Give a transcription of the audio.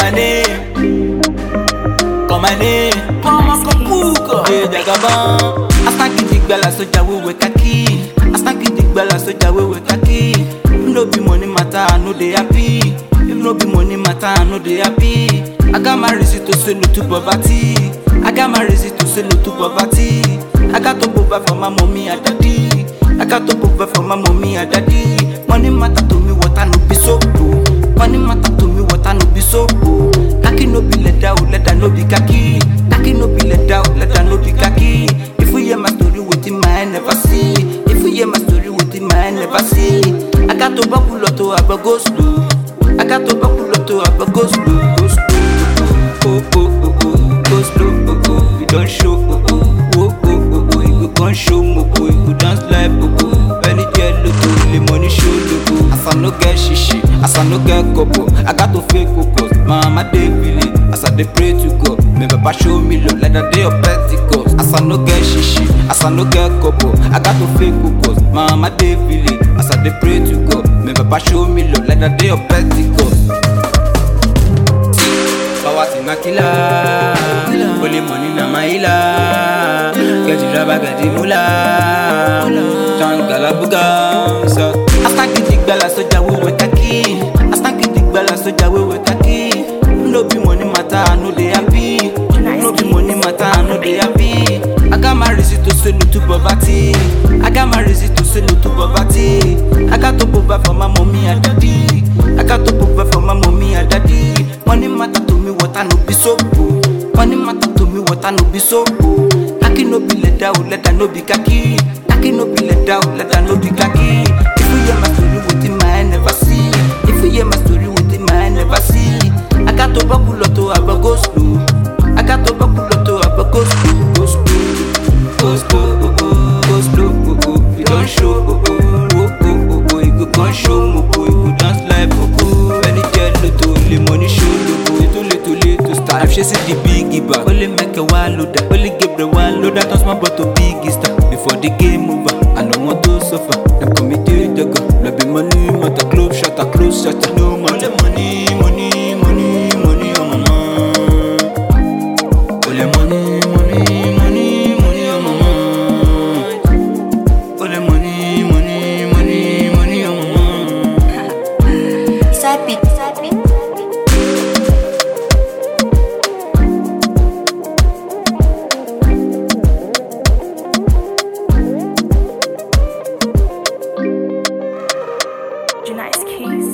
my name. Call my name. Mama Kapuka. Hey, Jagaban. Astanki digbala soja wewe kaki. Astanki digbala soja wewe kaki. If no be money matter, I know they happy. If no be money matter, I know they happy. I got my reason to say no to poverty. I got my reason to say no to poverty. I got to provide for my mommy and daddy. I got to provide for my mommy and daddy. Money matter to me, what I no be so bro. Money matter to me, what I no be so bro. Kaki no be leather, oh, leather no be kaki. Kaki no be leather, oh, leather no be kaki. If you hear my story within my eye, never see. If you hear my story within my eye, never see. I got to buckle lotto, I go go slow. I got to buckle lotto, I go go slow, go slow. Oh oh oh oh, go slow, oh oh. You don't show, oh oh. Oh oh oh oh, you go gon' show, oh oh. You go dance like, oh oh. When it get low, the money show, logo. As I no get shishi, as I no get couple, I got to fake focus. Mama dey feel it, as I dey pray to God. May Papa show me love like the day of Pentecost. As I no get shishi, as I no get couple, I got to fake focus. Mama dey feel it, as I dey pray to God. May Papa show me love like the day of Pentecost. Power to my killer. Only money na my healer. Get the rubber, get the moolah. Turn galabuga. So. Astanki digbala soja wewe kaki. Astanki digbala soja wewe kaki. No be money matter, I know they happy. No be money matter, I know they happy. I got my reason to say no to poverty. I got my reason to say no to poverty. I got to provide for my mommy and daddy. I got to provide for my mommy and daddy. Money matter to me, what I no be so bro. Money matter to me, what I no be so bro. Kaki no be leather, oh leather no be kaki. Kaki no be leather, oh leather no be kaki. If you hear my story within my eye, never see. If you hear my story within my eye, never see. I got to buckle lotto, I go go slow. I got to buckle lotto, I go go slow, go slow, go slow, oh oh, go slow, oh oh. You don't show, oh oh, oh oh, oh oh. You go gon' show, oh oh. You go dance like, oh oh. When it get low, the money show, oh oh. Too late, too late to start. I've chasing the big back. Only make a one loader, only give the one loader. Turn small but to big star. Before the game over, I don't want to suffer. Them committed the go. Love be money, matter close shutter, close shutter. No matter money, money, money, money on my mind. Only money, money, money, money on my mind. Only money, money, money, money on my mind. Sapi, sapi. Nice keys.